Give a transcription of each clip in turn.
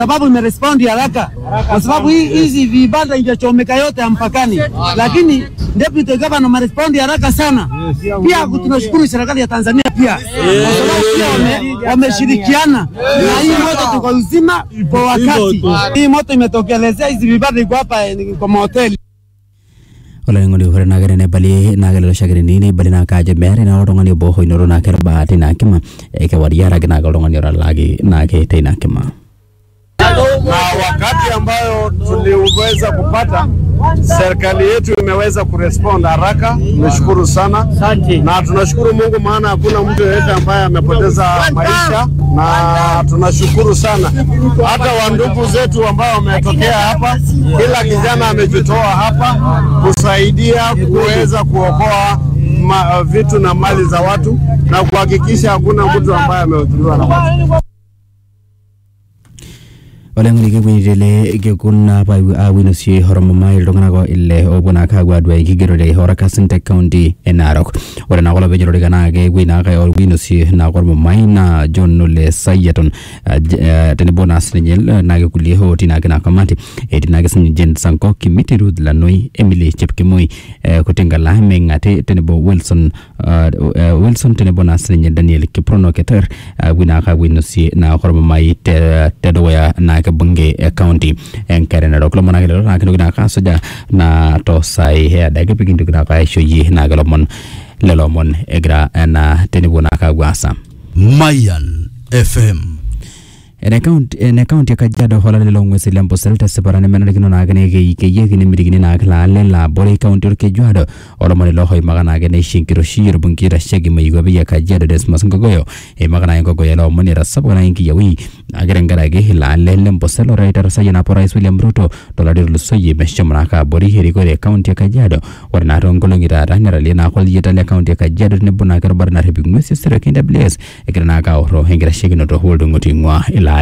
sababu imerespondi haraka, kwa sababu hii hizi vibanda ingechomeka yote ya mpakani, lakini deputy governor amerespondi haraka sana. Pia tunashukuru serikali ya Tanzania pia kwa sababu pia wame- wameshirikiana na hii moto tuko uzima kwa wakati. Hii moto imetokelezea, hizi vibanda iko hapa eh, kwa mahoteli olainining'oni ore naake tenebali naake lelo shakerini neibali naa kajo meetai naa oltung'ani obo oinoto naake irbaati ina kima eh, kewarie araki naake oltung'ani otalaki naake teina kima na wakati ambayo tuliweza kupata, serikali yetu imeweza kurespond haraka. Tumeshukuru sana na tunashukuru Mungu, maana hakuna mtu yeyote ambaye amepoteza maisha, na tunashukuru sana hata wandugu zetu ambao wametokea hapa. Kila kijana amejitoa hapa kusaidia kuweza kuokoa ma, vitu na mali za watu na kuhakikisha hakuna mtu ambaye amehudhuriwa na watu. olainining'oni kepuoitele kekun apa awinosie horomomai iltung'anak ile opuo naake apuo aduaya enkigerore orakasin te kaunti e narok ore naa kulo peejororika naa kepuoi naake owinosie naake ormumai naa john ole sayiaton eh, j- eh, tenebo naa sininye naake kulie otii naake ina kamati etii naake sininye jen sanko kimiti ruth lanoi emily chepkemoi eh, kutingala meng'ati tenebo wilson eh, eh, wilson tenebo naa sininye daniel kiprono keter apuoi naake awinosie naake ormumai te- tedukuya naake bunge e kaunti enkare narok lomon ake lelo naa kintoki naake asuja na tosai eadake pikintoki naake aishoyie naake lomon lelo omon egira ena tenepuo naake apuo aasa Mayan FM. ene kaunti ene kaunti ya kajiado hola lelo ng'uesi le mbosel tesipata nemenarikino naake nekeikeyieki nemitikini naake laale laabore kaunti orkejuado olomoni lohoimaka naake neisho enkiroshi orbungei oitasheki moikwapi ya kajiado desmos nkogoyo eimaka naake nkogoyo ele omoni etasapuka naake nkiyawi naake tenkaraki ilaale le mbosel oitarasayie napo rais william ruto tolari otulusoyie meshomo naake abori erikore e kaunti ya kajiado ore naa toonkolong'i taata netalie naake olyieta le kaunti ya kajiado tenebo naake erubata narrip ing'uesi esero KWS egira naake aorro enkitashekinoto oltung'oti ing'ua ilaale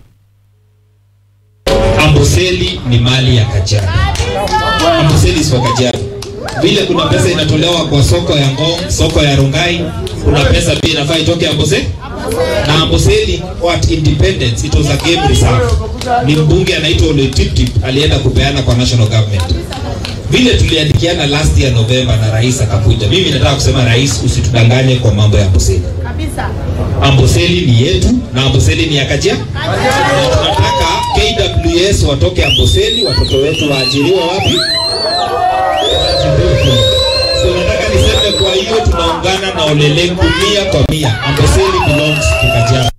Amboseli ni mali ya Kajiado. Amboseli si wa Kajiado. Vile kuna pesa inatolewa kwa soko ya Ngong, soko ya Rongai, kuna pesa pia inafaa itoke Amboseli. Na Amboseli what independence, it was a game reserve. Ni mbunge anaitwa Ole Tiptip alienda kupeana kwa national government. Vile tuliandikiana last year November na rais akakuja. Mimi nataka kusema rais, usitudanganye kwa mambo ya Amboseli. Amboseli ni yetu na Amboseli ni ya Kajiado. Na tunataka KWS watoke Amboseli, watoto wetu waajiriwe wapi? Waajiriwe kule. So nataka niseme, kwa hiyo tunaungana na Olelengu mia kwa mia. Amboseli belongs to Kajiado.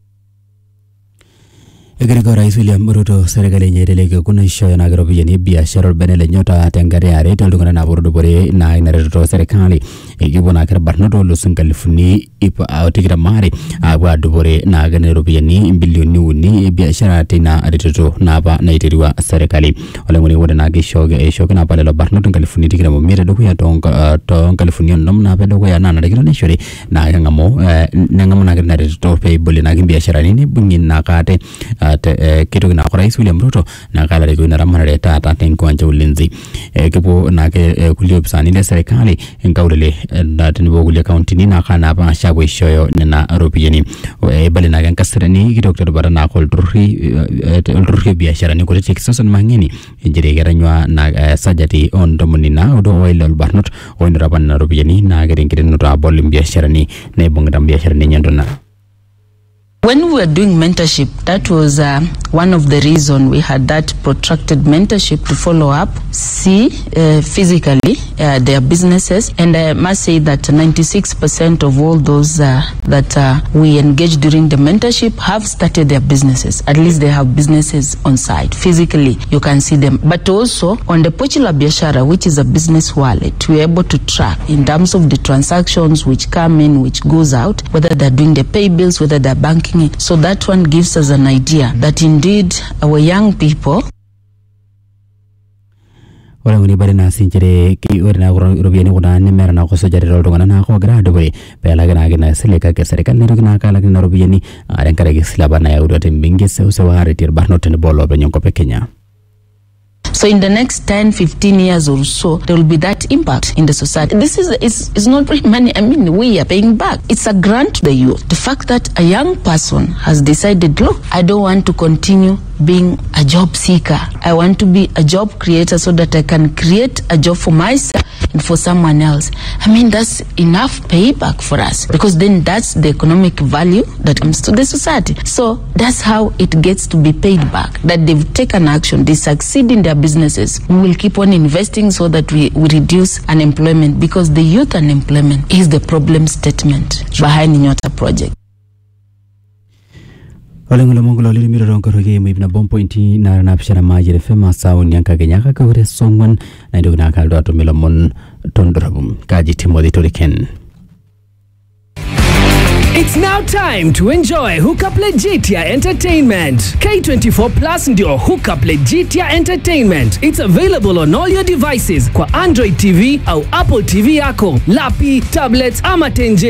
egira rais william ruto serikali enye elelek kuna ishooyo naake iropiyiani ebiashara orbene lenye ota tenkata eare toltung'anak naapuo tudupore naa ina reteto serikali ekepuo naake irbarnot oolus inkalifuni ip ah, tikitam aare aapuo adupore naake nena ropiyiani imbilioni uni ebiashara teina reteto naapa naiterua serikali oleng'oni ore naake ishooki ishooki naapa lelo barnot inkalifuni tikitam omiet edukuya toonka- ah, toonkalifuni onom naapa edukuya naa narikino nishori naa keng'amu eh, neng'amu naake tina reteto peebolie naake imbiasharani nibung'ie naake ate ah, te- eh, kitoki naake orais william ruto naake alarikoo ina ramatare taata tenkiwanja ulinzi Eh, kepuo naake eh, kulie opisani le serikali nkaulele eh, na tenebo kulie kauntini naake napaasha apuo aishooyo nena ropiyiani Eh, ibali naake enkasarani kitok terubata naake olturruri eh, eh, olturruri obiasharani kutitik Susan Mang'eni nchere ketanyua na eh, sajati ontomoni naudo oile orbarnot oinoto apa nena ropiyiani naake tenkiterunoto abol imbiasharani naibung'ita imbiasharani enye ntona When we were doing mentorship, that was uh, one of the reason we had that protracted mentorship to follow up, see uh, physically uh, their businesses, and I must say that 96% of all those uh, that uh, we engaged during the mentorship have started their businesses. At least they have businesses on site physically. You can see them, but also on the Pochi la Biashara, which is a business wallet, we're able to track in terms of the transactions which come in, which goes out, whether they're doing the pay bills, whether they're banking it. So that one gives us an idea that indeed our young people ore ng'uni bari naasi nchere ki- ore naa kulo ropiyiani kuna nemeeta naa kusujare tooltung'anak naake ogira adupore peelaki naake ina sile kake serikali naitoki naake alak nena ropiyiani aa tenkaraki esile apa nayautua tembenki eseuseu aaretie irbarnot tenebo oloopeny enkop e kenya So in the next 10, 15 years or so, there will be that impact in the society. This is, is, is not really money. I mean, we are paying back. It's a grant to the youth. The fact that a young person has decided, look, I don't want to continue being a job seeker. I want to be a job creator so that I can create a job for myself and for someone else. I mean, that's enough payback for us because then that's the economic value that comes to the society. So that's how it gets to be paid back. That they've taken action, they succeed in their businesses. We will keep on investing so that we, we reduce unemployment because the youth unemployment is the problem statement behind Nyota project. oleng'olo mongolo lilimiro nkoroki muip nabo mpointi nara napishana majire fema sauni ankakenyaka kaure song'wan naintoki nakaldo atum ilomon tondorobum kaji timothy toriken It's now time to enjoy Hookup Legitia Entertainment. K24 Plus ndio Hookup Legitia Entertainment. It's available on all your devices kwa Android TV au Apple TV yako, lapi, tablets ama tenje.